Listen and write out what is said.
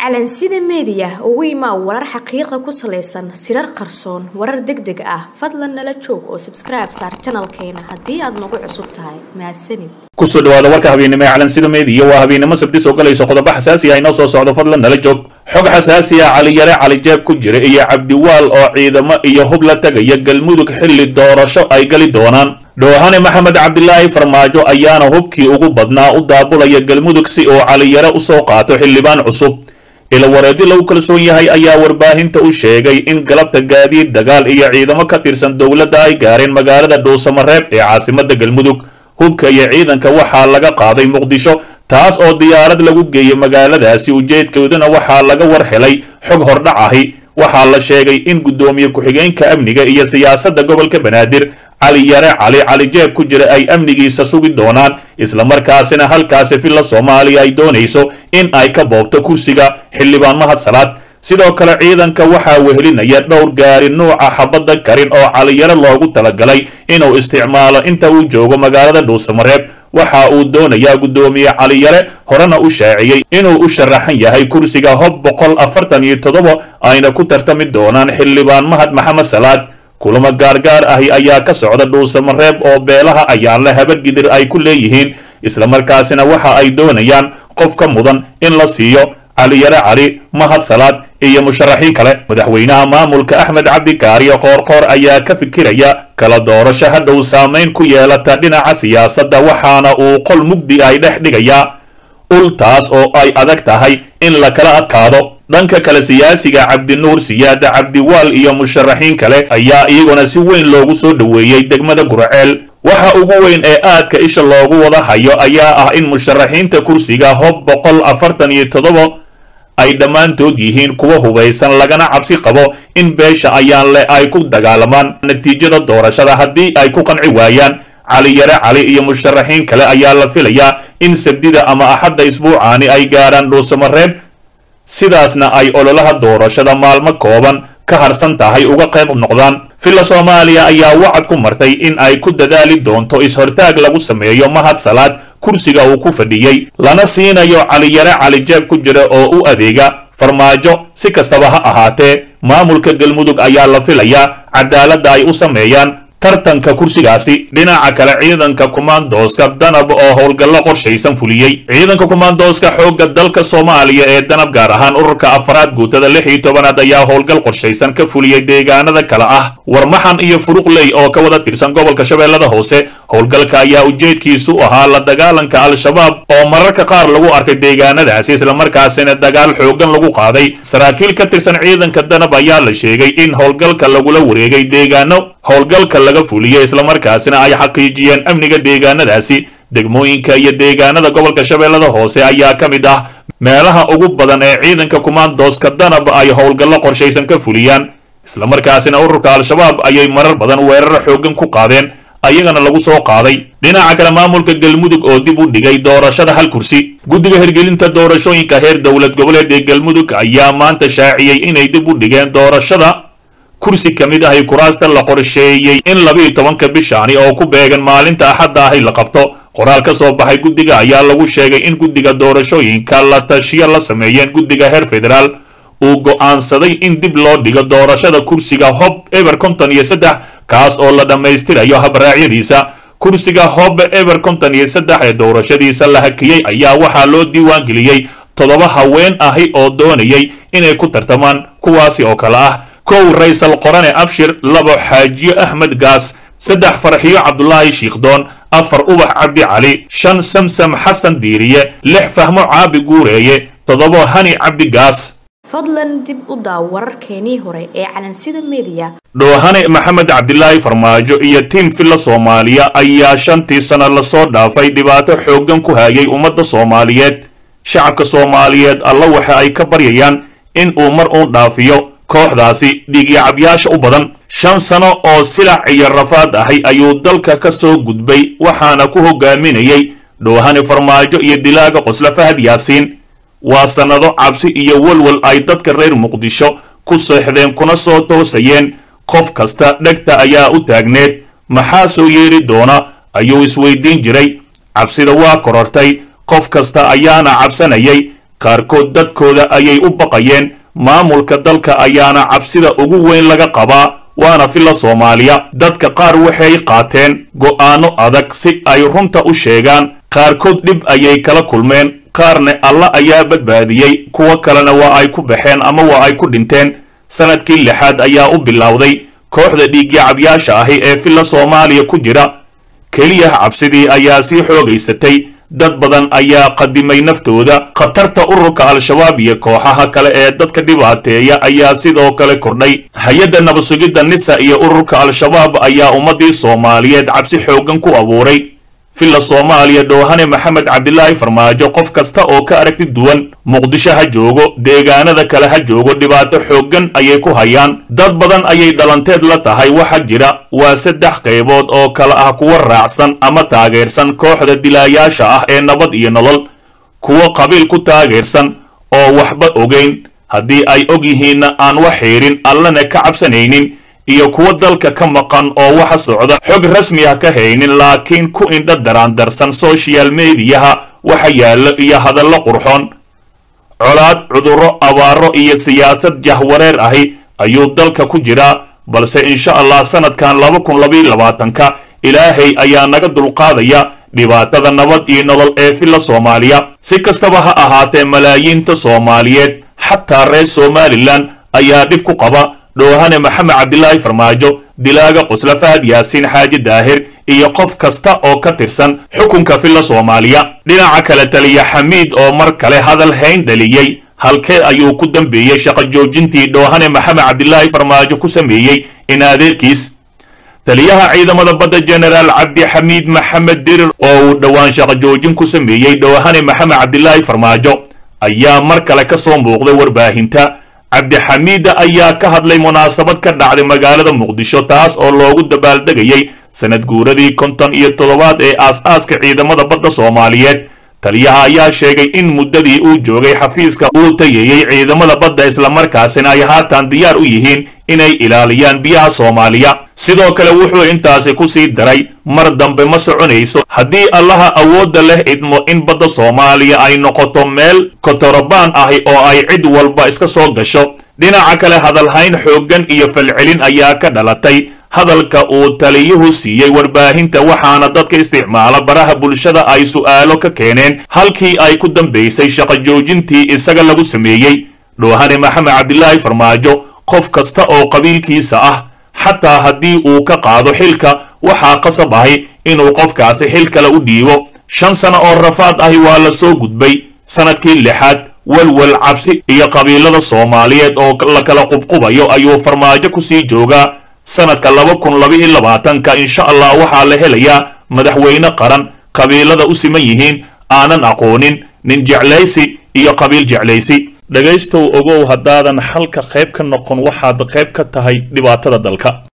calansida meediya ugu imaa warar xaqiiqa ku salaysan sirar qarsoon warar deg deg ah fadlan nala joog oo sabskribe saar janalkeena haddii aad nagu cusub tahay mahadsanid kusoo dhawaada warka habeennimo ee calansida meediya waa habeennimo sabti soo galayso qodobo xasaasi ah inoo soo socdo fadlan nala joog xog xasaasi ah caliyare calijeeb ku jira iyo cabdiwaal oo ciidamo iyo hub la tegaya galmudug xilli doorasho ay gali doonaan dhoohane maxamed cabdilaahi farmaajo ayaana hubkii ugu badnaa u daabulaya galmudug si uu caliyare usoo qaato xildhibaan cusub ilawareedi lagu kalsoon yahay ayaa warbaahinta u sheegay in galabta gaadiid dagaal iyo ciidamo ka tirsan dowladda ay gaareen magaalada dhuusamareeb ee caasimada galmudug hubka iyo ciidanka waxaa laga qaaday muqdisho taas oo diyaarad lagu geeyey magaaladaasi ujeedkooduna waxaa laga war helay xog hordhac ahi waxaa la sheegay in guddoomiye ku-xigeenka amniga iyo siyaasadda gobolka banaadir cali yare cali calijeeb ku jira ay amnigiisa sugi doonaan islamarkaasina halkaasi villa soomaaliya ay doonayso in ay ka boobto kursiga xildhibaan mahad salaad sidoo kale ciidanka waxaa wehelinaya dhowr gaari nuuca xabadda karin oo caliyare loogu talagalay inuu isticmaalo inta uu joogo magaalada dhuusamareeb waxa uu doonayaa guddoomiye caliyare horena u shaaciyey inuu u sharaxan yahay kursiga hob boqol afartan iyo toddoba ayna ku tartami doonaan xildhibaan mahad maxamed salaad kulamo gaargaar ahi ayaa ka socda dhuusamareeb oo beelaha ayaanle habargidir ay ku leeyihiin islamarkaasina waxa ay doonayaan qof ka mudan in la siiyo caliyare cali mahad salaad iyo musharaxiin kale madaxweynaha maamulka axmed cabdikaariyo qoorqoor ayaa ka fikiraya kala doorasho hadhow saamayn ku yeelata dhinaca siyaasadda waxaana uu qol mugdi ay dhex dhigayaa ul taas oo ay adag tahay in la kala adkaado dhanka kale siyaasiga cabdinuur siyaada cabdiwaal iyo musharaxiin kale ayaa iyaguna si weyn loogu soo dhoweeyey degmada guraceel waxa ugu weyn ee aadka isha loogu wada hayo ayaa ah in musharaxiinta kursiga hob boqol afartan iyo toddoba ay dhammaantood yihiin kuwa hubaysan lagana cabsi qabo in beesha ayaan leh ay ku dagaalamaan natiijada doorashada haddii ay ku qanci waayaan caliyare cali iyo musharaxiin kale ayaa la filayaa in sabdida ama axadda isbuucaani ay gaarhaan dhuusamareeb sidaasna ay ololaha doorashada maalmo kooban ka harsan tahay uga qayb noqdaan villa soomaaliya ayaa wacad ku martay in ay ku dadaali doonto is-hortaag lagu sameeyo mahad salaad kursiga uu ku fadhiyey lana siinayo caliyare calijeeb ku jira oo u adeega farmaajo si kastaba ha ahaatee maamulka galmudug ayaa la filayaa cadaaladda ay u sameeyaan tartanka kursigaasi dhinaca kale ciidanka kumaandooska danab oo howlgallo qorshaysan fuliyey ciidanka kumaandooska xoogga dalka soomaaliya ee danab gaar ahaan ururka afaraad guutada lix iyo tobanaad ayaa howlgal qorshaysan ka fuliyey deegaanada kale ah warmaxan iyo furuqley oo ka wada tirsan gobolka shabeellada hoose howlgalka ayaa ujeedkiisu ahaa la dagaalanka al-shabaab oo mararka qaar lagu arkay deegaanadaasi islamarkaasina dagaal xoogan lagu qaaday saraakiil ka tirsan ciidanka danab ayaa la sheegay in howlgalka lagula wareegay deegaano howlgalka laga fuliyey islamarkaasina ay xaqiijiyeen amniga deegaanadaasi degmooyinka iyo deegaanada gobolka shabeellada hoose ayaa ka mid ah meelaha ugu badan ee ciidanka kumaandooska danab ay howlgallo qorshaysan ka fuliyaan islamarkaasina ururka al-shabaab ayay marar badan weerar xoogan ku qaadeen ayagana lagu soo qaaday dhinaca kale maamulka galmudug oo dib u dhigay doorashada hal kursi guddiga hirgelinta doorashooyinka heer dowlad goboleed ee galmudug ayaa maanta shaaciyey inay dib u dhigeen doorashada kursi ka mid ahi kuraasta la qorsheeyey in labiiyo tobanka bishaani oo ku beegan maalinta axadda ahi la qabto qoraal ka soo baxay guddiga ayaa lagu sheegay in guddiga doorashooyinka la tashiyo la sameeyeen guddiga heer federaal uu go'aansaday in dib loo dhigo doorashada kursiga hob eber konton iyo saddex kaas oo la dhammaystirayo habraacyadiisa kursiga hob eber konton iyo saddex ee doorashadiisa la hakiyey ayaa waxaa loo diiwaangeliyey toddoba haween ahi oo doonayay inay ku tartamaan kuwaasi oo kale ah kow raysal qorane abshir labo xaajiyo axmed gaas saddex farxiyo cabdulaahi shiikhdoon afar ubax cabdi cali shan samsam xasan diiriye lix fahmo caabi guureeye toddobo hani cabdi gaas fadlan dib u daaw wararkeenii hore ee calansida meediya dhoohane maxamed cabdilaahi farmaajo iyo tiim villa soomaaliya ayaa shantii sano lasoo dhaafay dhibaato xooggan ku hayay ummadda soomaaliyeed shacabka soomaaliyeed alla waxa ay ka baryayaan in uu mar uun dhaafiyo kooxdaasi dhiigyacabyaasha u badan shan sano oo silac iyo rafaad ahay ayuu dalka ka soo gudbay waxaana ku hogaaminayay dhoohane farmaajo iyo dilaaga qosla fahad yaasiin waa sannado cabsi iyo walwal ay dadka reer muqdisho ku seexdeen kuna soo toosayeen qof kasta dhegta ayaa u taagneed maxaa soo yeeri doona ayuu isweydiin jiray cabsida waa korortay qof kasta ayaana cabsanayay qaarkood dadkooda ayay u baqayeen maamulka dalka ayaana cabsida ugu weyn laga qabaa waana filla soomaaliya dadka qaar waxay qaateen go'aano adag si ay runta u sheegaan qaarkood dhib ayay kala kulmeen qaarna alla ayaa badbaadiyey kuwo kalena waa ay ku baxeen ama waa ay ku dhinteen sanadkii lixaad ayaa u bilowday kooxda dhiigyacabyaasha ahi ee filla soomaaliya ku jira keliya cabsidii ayaa sii xoogaysatay dad badan ayaa qadimay naftooda khatarta ururka al-shabaab iyo kooxaha kale ee dadka dhibaateeya ayaa sidoo kale kordhay hay-adda nabadsugidda nisa iyo ururka al-shabaab ayaa ummaddii soomaaliyeed cabsi xooggan ku abuuray filla soomaaliya dhoohane maxamed cabdilaahi farmaajo qof kasta oo ka aragti duwan muqdisho ha joogo deegaanada kale ha joogo dhibaato xooggan ayay ku hayaan dad badan ayay dhalanteed la tahay waxa jira waa saddex qaybood oo kale ah kuwa raacsan ama taageersan kooxda dilaayaasha ah ee nabad iyo nolol kuwo qabiil ku taageersan oo waxba ogeyn haddii ay og yihiinna aan wax xiidhin allana ka cabsanaynin iyo kuwo dalka ka maqan oo waxa socda xog rasmi ah ka haynin laakiin ku indha daraandarsan social mediyaha waxa yaallo iyo hadallo qurxoon colaad cudurro abaaro iyo siyaasad jahwareer ahi ayuu dalka ku jiraa balse insha allah sanadkan laba kun labaiyo labaatanka ilaahay ayaa naga dulqaadaya dhibaatada nabad iyo nolol ee filla soomaaliya si kastaba ha ahaatee malaayiinta soomaaliyeed xataa reer somalilan ayaa dhib ku qaba dhoohane maxamed cabdilaahi farmaajo dilaaga qusla fahad yaasiin xaaji daahir iyo qof kasta oo ka tirsan xukunka filla soomaaliya dhinaca kale taliya xamiid oo mar kale hadal hayn dhaliyey halkee ayuu ku dambeeyey shaqo joojintii dhoohane maxamed cabdilaahi farmaajo ku sameeyey in adeerkiis taliyaha ciidamada badda jenaraal cabdi xamiid maxamed dirir oo uu dhowaan shaqo joojin ku sameeyey dhoohane maxamed cabdilaahi farmaajo ayaa mar kale ka soo muuqday warbaahinta cabdixamiida ayaa ka hadlay munaasabad ka dhacday magaalada muqdisho taas oo loogu dabaaldegayay sanad guuradii konton iyo toddobaad ee aas-aaska ciidamada badda soomaaliyeed taliyaha ayaa sheegay in muddadii uu joogay xafiiska uu tayeeyey ciidamada badda islamarkaasina ay haatan diyaar u yihiin inay ilaaliyaan biyaha soomaaliya sidoo kale wuxuu intaasi ku sii daray mar dambe ma soconayso haddii allaha awoodda leh idmo in badda soomaaliya ay noqoto meel kotorobaan ahi oo ay cid walba iska soo gasho dhinaca kale hadalhayn xooggan iyo falcelin ayaa ka dhalatay hadalka uu taliyuhu siiyey warbaahinta waxaana dadka isticmaala baraha bulshada ay su'aalo ka keeneen halkii ay ku dambaysay shaqo joojintii isaga lagu sameeyey dhoohane maxamed cabdilaahi farmaajo qof kasta oo qabiilkiisa ah xataa haddii uu ka qaado xilka waxaa qasab ahi inuu qofkaasi xil kale u dhiibo shan sano oo rafaad ahi waa la soo gudbay sanadkii lixaad walwal cabsi iyo qabiilada soomaaliyeed oo la kala qubqubayo ayuu farmaajo kusii joogaa sanadka laba kun labaiyo labaatanka insha allah waxaa la helayaa madaxweyne qaran qabiilada u siman yihiin aanan aqoonin nin jeclaysi iyo qabiil jeclaysi dhegaystow ogow haddaadan xalka qayb ka noqon waxaad qayb ka tahay dhibaatada dalka